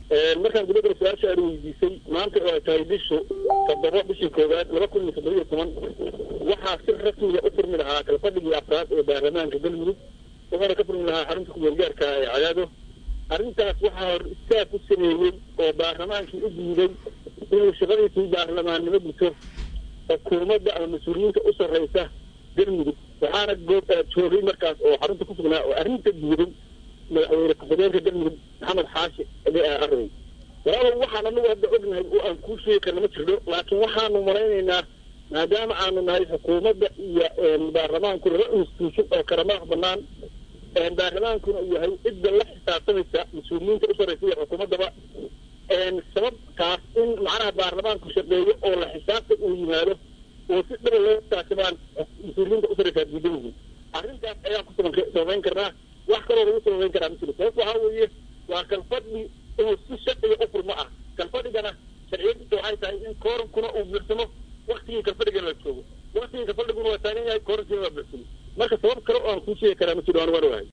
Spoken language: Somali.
markaan gabadha su-aasha aan weydiisay maanta oo ay tahay bishu toddoba bishii koowaad laba kun iyo toddoba iyo toban waxaa si rasmiga u furmi lahaa kalfadhigii afraad ee baarlamaanka galmudug wuxuuna ka furmi lahaa xarunta kumeelgaarka ee cadaado arrintaas waxaa hor istaag u sameeyey oo baarlamaankii u diiday inuu shaqadiisii baarlamaannimo guto xukuumadda ama mas-uuliyiinta u sarraysa galmudug waxaana goob joogay markaas oo xarunta ku sugnaa oo arrinta diiday madaxweyne ku-xigeenka galmudug maxamed xaashi arday walaalow waxaan anagu hadda ognahay oo aan kuu sheegi karna ma jirno laakiin waxaanu malaynaynaa maadaama aanu nahay xukuumadda iyo baarlamaanku laba institution oo kala madax banaan baarlamaankuna uu yahay cidda la xisaabtamaysa mas-uuliyiinta u sarraysa iyo xukuumaddaba sababtaas in macnaha baarlamaanku shaqeeyo oo la xisaabtan uu yimaado oo si dhaba loo xisaabtamaan mas-uuliyiinta u sarraysaa diidan yihiin arrintaas ayaan ku sababayn karnaa wax kaloo lagu sababayn karaa ma jiro sababta waxaa weeye waa kalfadhi inuu si sharciga u furmo ah kalfadhigana sharciyadiisa waxay tahay in koorankuna uu buuxsamo waktigii kalfadhigana la joogo waktigii kalfadhiguna waa taagan yahay koorankiina waa buuxsamo marka sabab kale oo aan kuu sheegi karaa ma jiro aan waan ogahay